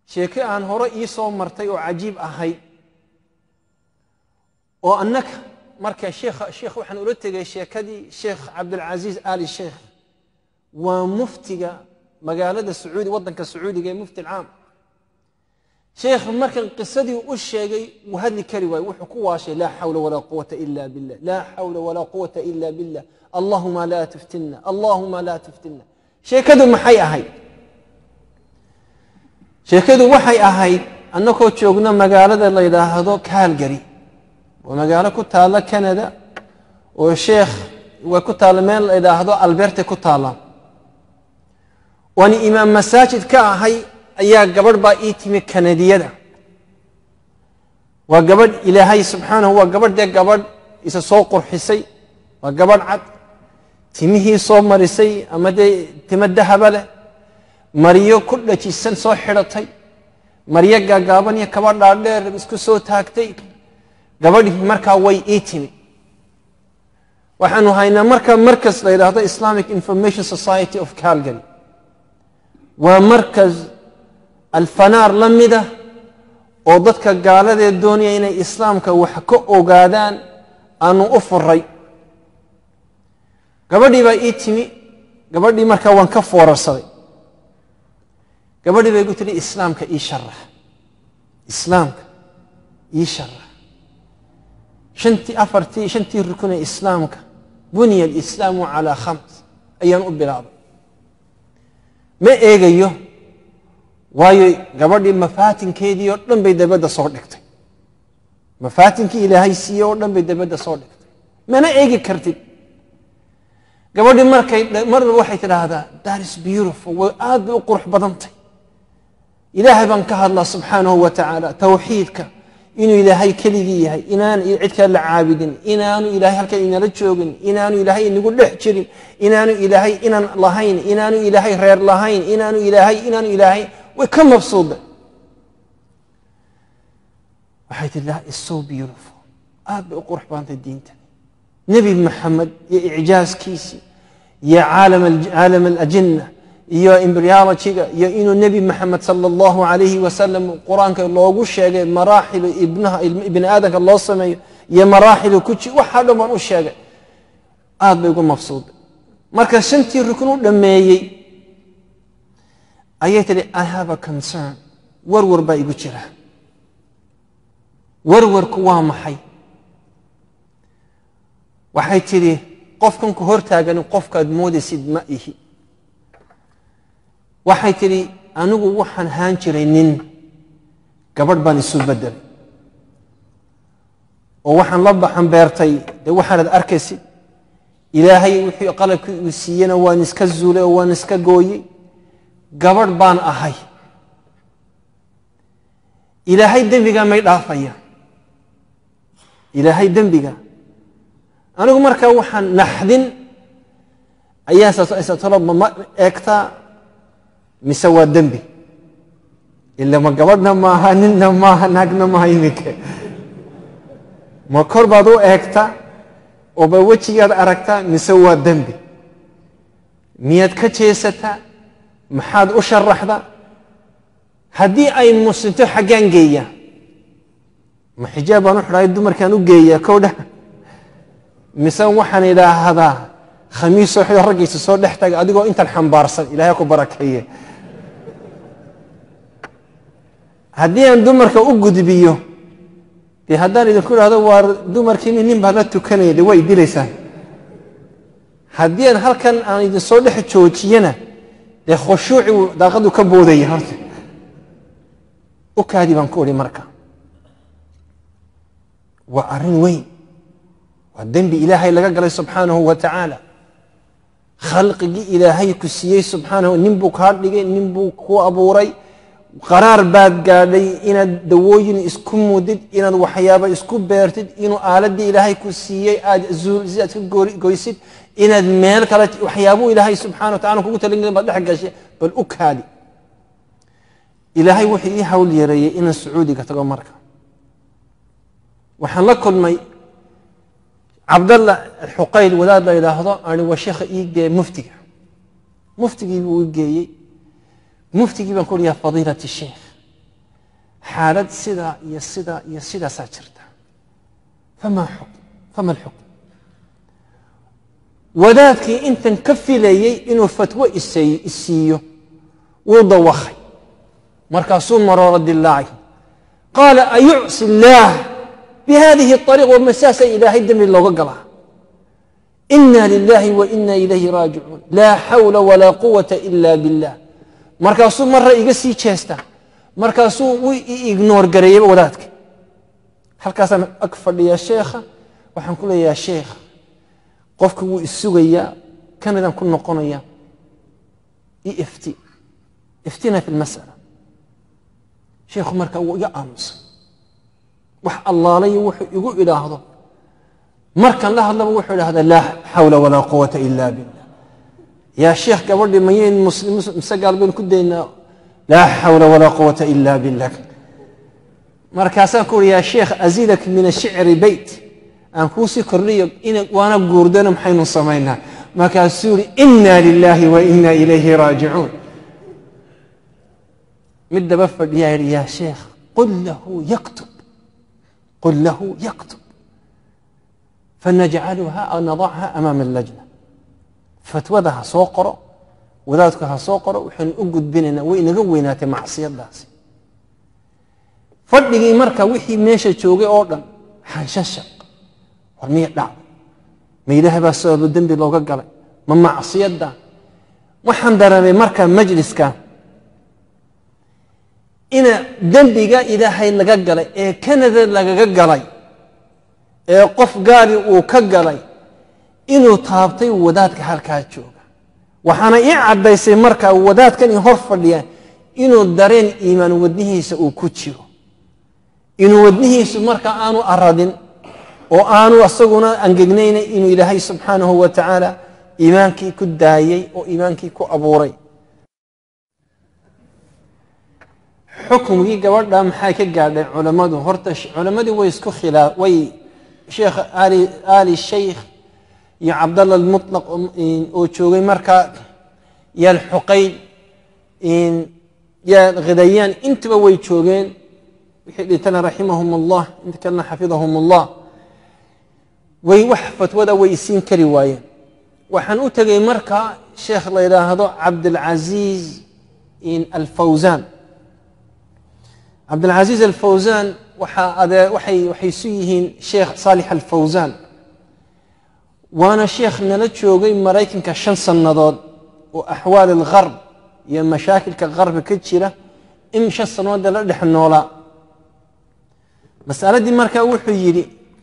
sheeke aan hore ii soo martay oo cajiib ahayd oo annaka marka sheekh sheekh waxaan ula tegay sheekadii sheekh cabdilcasiis ali sheekh waa muftiga magaalada sacuudi waddanka sacuudiga ee mufti alcaam sheekh markan qisadii u sheegay wuu hadli kari waaye wuxuu ku waashay laa xawla walaa quwata ila billah laa xawla walaa quwata ila billah allahuma laa tuftinna allahuma laa tuftinna sheekadu maxay ahayd sheekadu waxay ahayd annagoo joogno magaalada la yidhaahdo calgary waa magaalo ku taalla canada oo sheekh way ku taalla meel la yidhaahdo alberte ku taalla waani imaam masaajid ka ahay ayaa gabadh baa ii timi kanadiyada waa gabadh ilaahay subxaanahu waa gabadh dee gabadh isa soo qurxisay waa gabadh cad timihii soo marisay ama dee timo dahaba leh maryo ku dhajisan soo xidhatay maryo gaagaaban iyo kaba dhaadheer isku soo taagtay gabadhii markaa way ii timi waxaanu haynaa marka markas la yidhaahdo islamic information society of calgary waa markas alfanaar la mida oo dadka gaaladee doonaya inay islaamka wax ka ogaadaan aanu u furay gabadhii baa ii timi gabadhii markaa waan ka foorarsaday gabadhii bay igu tihi islaamka ii sharax islaamka ii sharax shantii afartii shantii rukun ee islaamka buniya alislaamu calaa khams ayaan u bilaabay ma eegayo waayo gabadhii mafaatinkeedii oo dhan bay dabadda soo dhigtay mafaatinkii ilaahay siiye oo dhan bay dabadda soo dhigtay mana eegi kartid gabadhii markay marba waxay tidhaahdaa that is beautiful way aad bay u qurux badantay ilaahay baan ka hadlaa subxaanahu wa tacaala towxiidka inuu ilaahay keligii yahay inaan cid kale la caabudin inaanu ilaahay halkan inala joogin inaanu ilaahay inagu dhex jirin inaanu ilaahay inaan lahayn inaanu ilaahay reer lahayn inaanu ilaahay inaanu ilaahay way ka mabsuuda waxay tii that is so beautiful aad bay u qurux badantay diinta nebi maxamed iyo icjaaskiisii iyo caalam alajinna iyo embryologyga iyo inuu nebi maxamed sala allahu alayhi wasalam qur-aanka loogu sheegay maraaxilu ibnaha ibni aadamka loo sameeyo iyo maraaxilu kuji waxaa dhan baan u sheegay aad bay ugu mabsuuday marka shantii rukun u dhammeeyey ayay tidhi i have a concern warwar baa igu jira warwarku waa maxay waxay tidhi qofkan ku hortaagani qofkaad moodaysid ma ihi waxay tidhi anigu waxaan haan jiray nin gabadh baan isu bedelay oo waxaan la baxan beertay dee waxaanad arkaysid ilaahay wixii qalabkii uu siiyena waan iska zuulay oo waan iska gooyey gabadh baan ahay ilaahay dembiga may dhaafaya ilaahay dembiga anigu markaa waxaan naxdin ayaa taloba ma eegtaa mise waa dembi ila ma gabadhna maaha ninna maaha naagna maaha iminka ma kor baad u eegta ooba wejigaad aragtaa mise waa dembi miyaad ka jeesataa maxaad u sharaxdaa haddii ay muslimto xaggaan geeya ma xijaab baan u xidhaay dumarkaan u geeyaa kowdha mise waxaan idhaahdaa khamiisoo xido raggiisa soo dhex taga adigoo intan xambaarsan ilahay ku barakeeye haddii aan dumarka u gudbiyo dee haddaan idinku idhahdo waa dumarkiini nin baad la tukanaya de way dilaysaan haddii aan halkan aan idinsoo dhex joojiyana dee khushuuci daaqadu ka boodaya horta u kaadi baan ku idhi marka waa arrin weyn waa dembi ilaahay laga galay subxaanahu wa tacaala khalqigii ilaahay ku siiyey subxaanahu nin buu kaa dhigay nin buu ku abuuray qaraar baad gaadhay inaad dawooyin isku mudid inaad waxyaaba isku beertid inuu aaladii ilaahay ku siiyey aad si aad ka goysid inaad meel kale waxyaabuu ilaahay subxana wa tacala kugu talin baad dhex gashay bal u kaadi ilaahay wuxuu ii hawl yareeyey inaan sacuudiga tago marka waxaan la kulmay cabdalla xuqayl wadaad la yidhaahdo ani waa sheekha ii geeye muftiga muftigii buu i geeyey muftigii baan ku uhi ya fadiilati sheikh xaalad sidaa iyo sidaa iyo sidaasaa jirta fama xukm fama alxukm wadaadkii intan ka filayey inuu fatwo isay- isiiyo wuu dawakhay markaasuu maroora dilaacay qaala ayucsi illaah bihadihi ariiq wamasaasa ilaahay dembi looga galaa ina lilahi wa ina ilayhi raajicuun laa xawla walaa quwata ila billah markaasuu marra iga sii jeestaa markaasuu u ignoor gareeyeyba wadaadka halkaasaan ag fadhiyaa sheekha waxaan ku leeyaha sheekha qofka wuu isugayaa kanadaan ku noqonaya i ifti iftina fi lmas'ala sheekhu markaa wuu iga aamusan wax allaalayo wuxuu igu idhaahdo markan la hadlaba wuxuu idhahdaa laa xawla walaa quwata ila billah yaa sheekh gabadhii mayayn muslim mise gaal baynu ku daynaa laa xawla walaa quwata ila billah markaasaan ku uri yaa sheekh azidak min ashicri beyt aan kuusii kordhiyo ina waana guurdana maxaynu samaynaa markaasuu yidhi ina lilahi wa ina ilayhi raajicuun mid daba fadhiyaa yidhi yaa sheekh qul lahu yaktub qul lahu yaktub fanajcaluha aw nadacha amaama allajna fatwada ha soo qoro wadaadku ha soo qoro waxaynu u gudbinaynaa way inaga weynaatay macsiyadaasi fadhigii marka wixii meesha joogay oo dhan xanshashaq war miya dhacday ma ilaahay baa sababo dembi looga galay ma macsiyada waxaan dareemay marka majliska ina dembiga ilaahay laga galay ee kanada lagaga galay ee qof gaari uu ka galay inuu taabtay wadaadka halkaa jooga waxaana ii caddaysay marka wadaadkan i hor fadhiya inuu dareen iimaan wadnihiisa uu ku jiro inuu wadnihiisu marka aanu aradin oo aanu asaguna angegnayna inuu ilaahay subxaanahu wa tacaala iimaankii ku daayey oo iimaankii ku abuuray xukumkii gabadha maxay ka gaadhay culammadu horta culammadii way isku khilaa way sheekh ali ali shaykh iyo cabdalla almutlaq oo joogay markaa iyo alxuqayn iyo khidayaan intaba way joogeen wixii dhintana raximahum allah inta kalena xafidahum allah way wax fatwada way isiin kari waayeen waxaan u tegay marka sheekh la yidhaahdo cabdilcaziiz alfawsaan cabdilcaziiz alfawsaan waxaa adee waxay waxay isu yihiin sheekh saalix alfawsaan waana sheekh nala joogay maraykanka shan sannadood oo axwaal algarb iyo mashaakilka qarbi ka jira in shan sannadoodee la dhex noolaa masaladii markaa wuxuu yidhi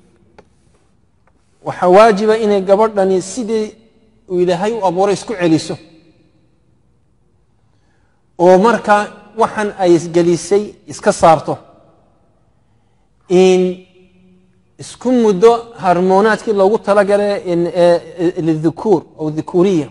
waxaa waajiba inay gabadhani sidii uu ilaahay u abuuray isku celiso oo markaa waxan ay isgelisay iska saarto in isku muddo harmoonaadkii loogu talagalay lidhukuur aw dhukuriya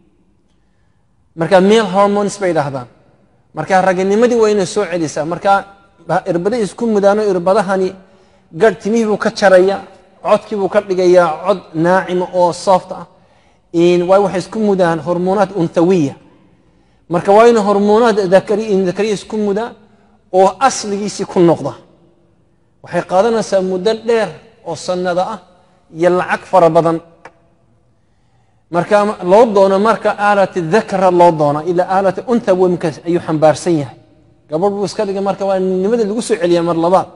marka male hormones bay dhahdaan marka raganimadii waa inay soo celisaa marka irbada isku mudaano irbadahani garh timihii buu ka jaraya codkii buu ka dhigayaa cod naacima oo soft ah waay waxay isku mudaan hormoonaat unthawiya marka waa ina hormoonaad dakariya isku muda oo asligiisii ku noqda waxay qaadanaysaa muddo dheer oo sannada ah iyo lacag fara badan marka loo doono marka aalat dakra loo doona ilaa aalat untha wemka ayuu xambaarsan yahay gabadh buu iska dhigay marka waa nimada lagu soo celiya mar labaad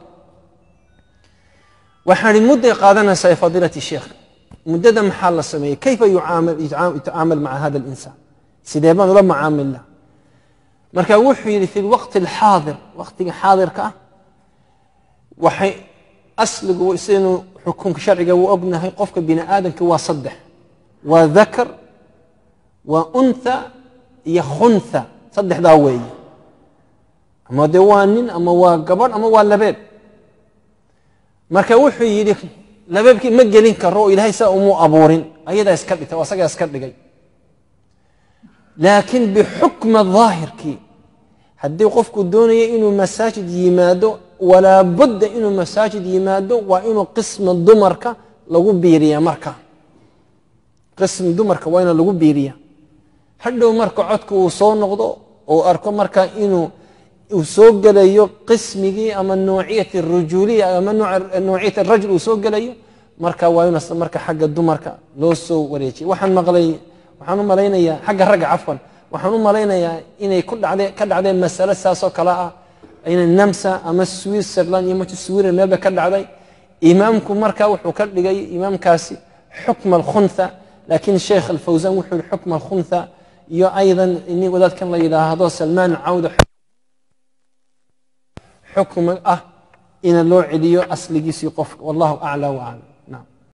waxaan ihi mudday qaadanaysaa fadiilati sheekh muddada maxaa la sameeyey kayfa yutacaamal maca hada alinsaan sidee baan ula macaamilna marka wuxuu yidhi fi lwaqti alxaadir waqtiga xaadirka ah waxay asligu sidaynu xukunka sharciga u ognahay qofka bini aadamka waa saddex waa dakar waa untha iyo khuntha saddexdaa weeye ama dee waa nin ama waa gabadh ama waa labeeb marka wuxuu yidhi labeebkii ma gelin karo oo ilaahay saa umuu abuurin ayadaa iska dhigtay oo asagaa iska dhigay laakiin bixukma daahirkii haddii qofku doonaya inuu masaajid yimaado walaa budda inuu masaajid yimaado waa inuu qisma dumarka lagu biiriya marka qism dumarka waa ina lagu biiriya hadhow marka codka uu soo noqdo oo arko marka inuu uu soo gelayo qismigii ama nuuciyat rujuuliya ama nuuciyat arajul uu soo gelayo marka waa in marka xagga dumarka loo soo wareejiyay waxaan maqlay waxaan u malaynayaa xagga ragga cafwan waxaan u malaynayaa inay ku dhacdee ka dhacdeen masale saasoo kale ah ina namsa ama switzerland iyo matu sweden meelba ka dhacday imaamku marka wuxuu ka dhigay imaamkaasi xukma alkhuntha laakiin sheekh alfawsan wuxuu yihi xukma alkhuntha iyo aydan ini wadaadkan la yidhaahdo salmaan cawda xukma ah ina loo celiyo asligiisii qofka wallahu aclى waclam